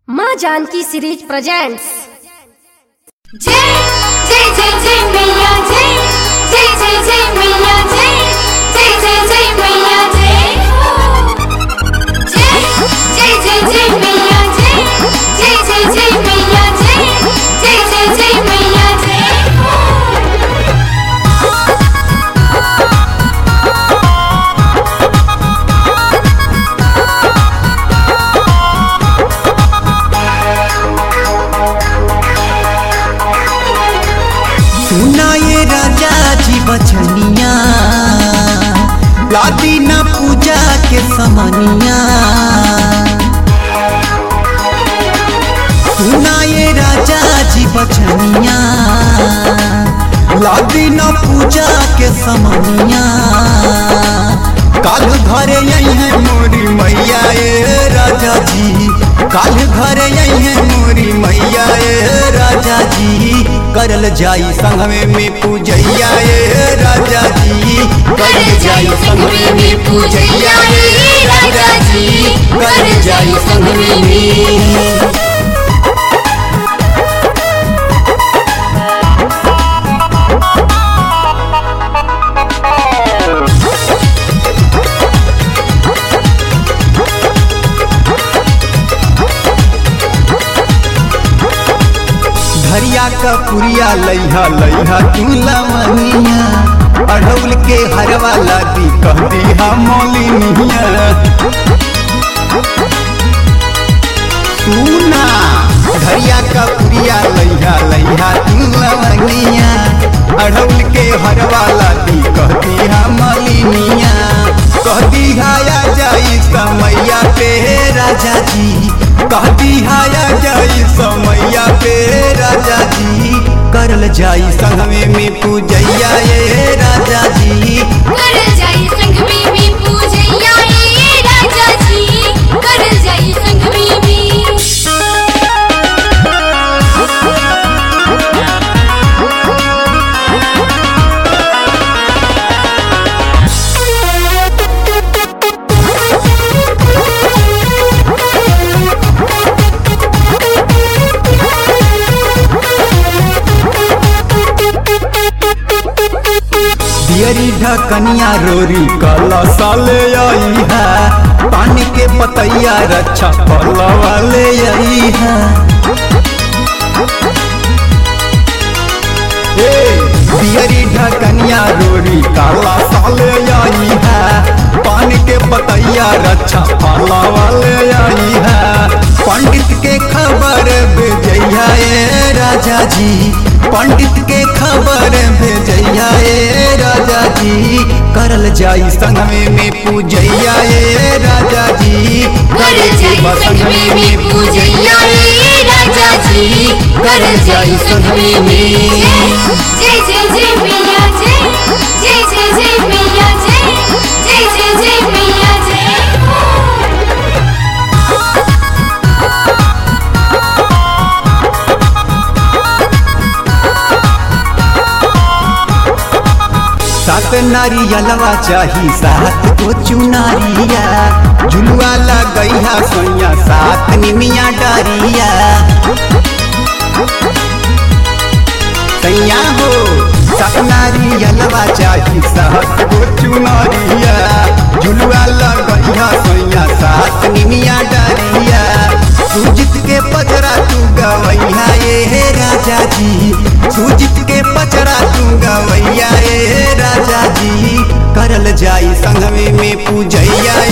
माँ Janaki series presents जय जय जय जय मैया जय जय जय जय मैया जय जय जय जय मैया जय जय जय जय जय मैया जय जय जय जय मैया जय जय जय जय मैया जय सुना ये राजा जी बचनिया लादी न पूजा के समनिया सुना ये राजा जी बचनिया लादी न पूजा के समनिया काल घरे आई है मोरी मैया ए राजा जी काल घरे आई है मोरी मैया ए राजा जी करल जाई संगमे में पूजैया ए राजा जी करल जाई संगमे में पूजैया ए राजा जी करल जाई संगमे में धरिया का पुरिया लैहा लैहा तू लमनिया अढ़ौल के हरवा लादी कह दिया मौलिनिया सुना धरिया का पुरिया लैहा लैहा तू लमनिया अढ़ौल के हरवा लादी कह दिया मौलिनिया कह दिहाया जाई समैया पे राजा जी कह दिहाया जाई समैया पे राजा जी करल जाई संगमे में पूजैया ये राजा जी कर जाई संग में भी पूजैया ए राजा जी कर जाई संग में भी दियरी ढकनिया रोरी कला साले आई है पानी के पतैया रक्षा फल वाले आई है ए, दियरी ढकनिया रोरी काला साले आई है पानी के पतैया रक्षा फल वाले आई है पंडित के खबर भेजैया ए राजा जी पंडित के खबर भेजैया ए राजा जी करल जाई संगमे में पूजैया ए राजा जी कर जाई संग में भी पूजैया ए राजा जी कर जाई संग में भी जय जय जय मैया जय जय जय जय मैया जय जय जय जय मैया जय सात नारियलवा चाही सात को चुनारिया झुलुआ लगैया सोया सात निमिया डारिया सैया हो सात नारियलवा चाही सात को चुनारिया झुलुआ लगैया सोया सात निमिया डारिया सुजित के पचरा तू गवैया ए राजा जी सुजित के पचरा तू गवैया ए राजा जी करल जाई संगमे में पूजैया